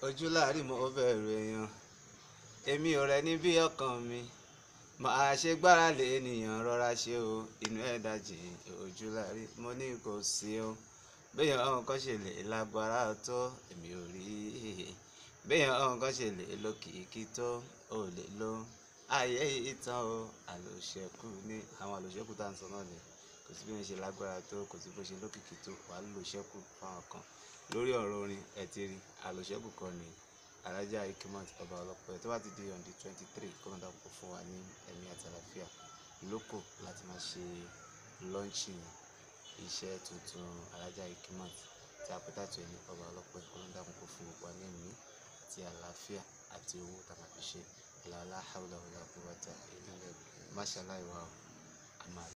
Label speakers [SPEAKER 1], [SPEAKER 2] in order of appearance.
[SPEAKER 1] ojú láàrin mo bẹ̀rù èèyàn èmi ò rẹ̀ ní bí ọkàn mi màá ṣe gbára lé ènìyàn rọra ṣe o inú ẹ̀ dájì ojú láàrin mo ní kò sí o béèyàn ọ̀hún kan ṣe lè lágbára tó èmi ò rí béèyàn ọ̀hún kan ṣe lè lókìkí tó ò lè lo ayé ìtàn o àlòṣẹ́kù ní àwọn àlòṣẹ́kù tá à ń sọ náà ni kò sí bí wọ́n ṣe lágbára tó kò sí bó ṣe lókìkí tó wàá lòṣẹ́kù fáwọn kan lórí ọ̀rọ̀ orin ẹ̀ ti rí àlòṣẹ́kù kan ní alájà ikimot ọba ọlọ́pẹ́ tó bá ti di on the twenty three kọ́ńtà kò fún wa ní ẹ̀mí àti àlàáfíà lóko láti máa ṣe launching iṣẹ́ tuntun alájà ikimot tí a pẹ́tà tó ní ọba ọlọ́pẹ́ kọ́ńtà kò fún wa ní ẹ̀mí àti àlàáfíà àti owó tá a máa fi ṣe làlá hàwùlà wàlà kúwàtà ilẹ̀ máṣáláì wa àmàlà.